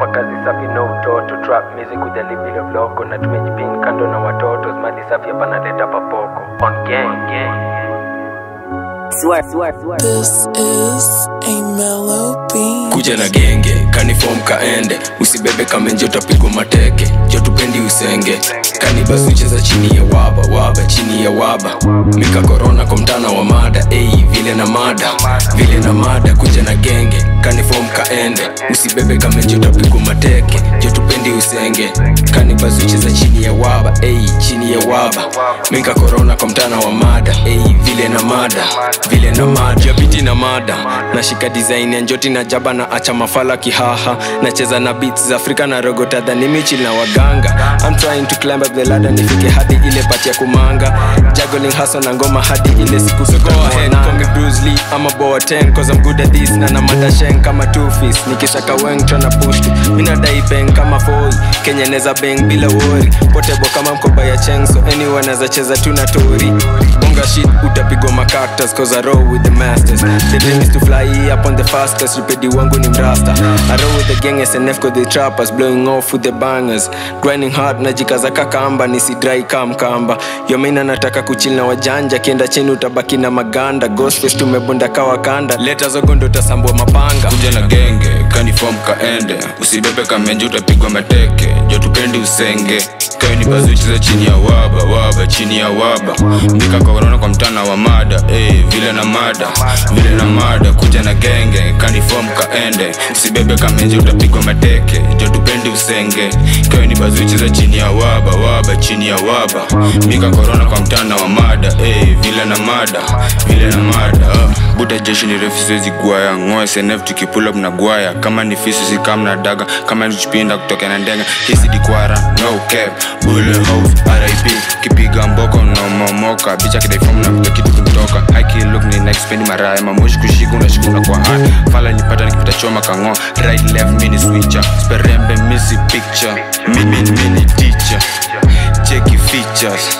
hapa kazi safi no utoto trap music kujali bila bloko na tumejipin kando na watoto mali safi hapa naleta papoko on gang, gang. Swear, swear, swear. This is a mellow beat. kuja na genge kanifom kaende usibebe kamenje utapigwa mateke jotupendi usenge kani basi ucheza chini ya waba waba chini ya waba mika korona kwa mtana wa mada ei vile na mada vile na mada kuja na genge kanifom kaende usibebe kamenje utapigwa mateke jotupendi usenge kani basi ucheza chini ya waba ei chini ya waba mika korona kwa mtana wa mada ei vile na mada vile na mada jabiti na mada nashika design ya njoti na jaba na acha mafala kihaha nacheza na beats za afrika na rogota dhani michil na waganga I'm trying to climb up the ladder nifike hadi ile pati ya kumanga juggling hustle na ngoma hadi ile siku so go ahead call me Bruce Lee I'm a boa 10 cause I'm good at this na na mada shen kama two fist nikishaka weng tryna push it mina dai bang kama foi Kenya neza bang bila worry potebo kama mkoba ya cheng so anyone anaweza cheza tu na tori bonga shit utapigwa macactus cause I roll with the masters the dream is to fly up on the fastest ripedi wangu ni mrasta I roll with the gang SNF cause the trappers blowing off with the bangers grinding hard najikaza kakamba nisidrai kam kamba yomina nataka kuchil na wajanja kienda chini utabaki na maganda ghostface tumebonda kawa kanda leta zogondo utasambua mapanga kuja na genge kanifom kaende usibebe kamenje utapigwa mateke jotupendi usenge kayo ni bazi ucheza chini ya waba waba chini ya waba mika korona kwa mtana wa mada hey, vile na mada vile na mada kuja na genge kanifom kaende usibebe kamenje utapigwa mateke jotupendi usenge kayo ni bazi ucheza chini ya waba waba chini ya waba mika korona kwa mtana wa mada hey, vile na mada vile na mada uh. buda jeshi ni refu siwezi gwaya ngoe snf tukipula mna gwaya kama ni fisi sikam na daga kama ni chipinda kutoka na ndenga hisi dikwara no cap bule house rip kipiga mboko na momoka bicha kidaifomu na kuta kitu kumtoka hiki look ni next pendi maraya mamoshi kushika unashikuna kwa hard fala nipata nikipita choma kango right left mini switcher sperembe misi picture mimi mini teacher cheki features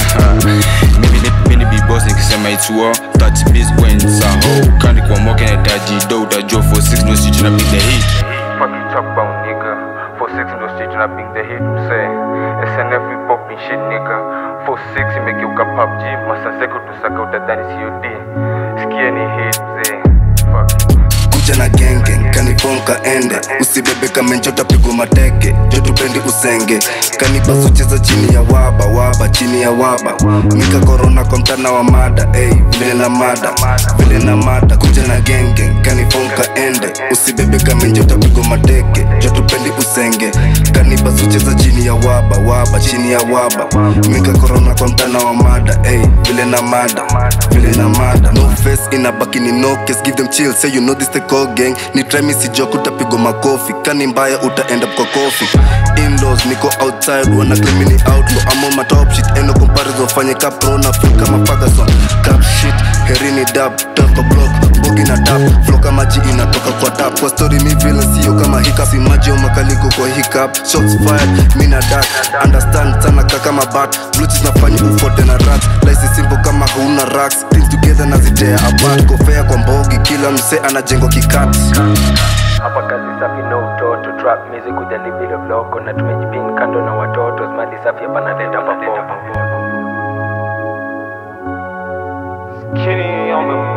mimi ni mimi ni big boss nikisema it's war touch biz when it's a hoe kani kwa moke na taji do utajua for six no shit na big the hit Fuck you talk about nigga. For six in the street and I bring the hit say SNF we popping shit nigga. For six imegeuka PUBG masaseko tusaka utadhani COD. Sikia ni hit mzee. Fuck. kuja na genge kanifom kaende usibebe kamenje utapigwa mateke jotupendi usenge kanibas ucheza chini ya waba waba chini ya waba mika korona kwa mtana wa mada ey, vile na mada vile na mada kuja na genge kanifom kaende usibebe kamenje utapigwa mateke jotupendi usenge kanibas ucheza chini ya waba waba chini ya waba mika korona kwa mtana wa mada ey, vile na mada vile na mada no face inabaki ni no case give them chill say you know this the call gang ni try me si joke utapigwa makofi kani mbaya uta end up kwa kofi inlaws niko outside wana claim ni outlaw I'm on my top shit eno comparison fanye ka pro na feel kama Ferguson cap shit herini dab tough kwa block bogi na tap flow kama ji inatoka kwa tap kwa story mi vile sio kama hiccup si maji au makaliko kwa hiccup shots fired mi na dark understand sana ka kama bat bluetooth nafanya ufote na rat life is simple kama huna racks things together na zitea apart kofea kwa mbogi kila mse anajengwa kikat Hapa kazi safi no utoto trap music kujali bila bloko na tumejipin kando na watoto mali safi hapa naleta papoko. Skinny on the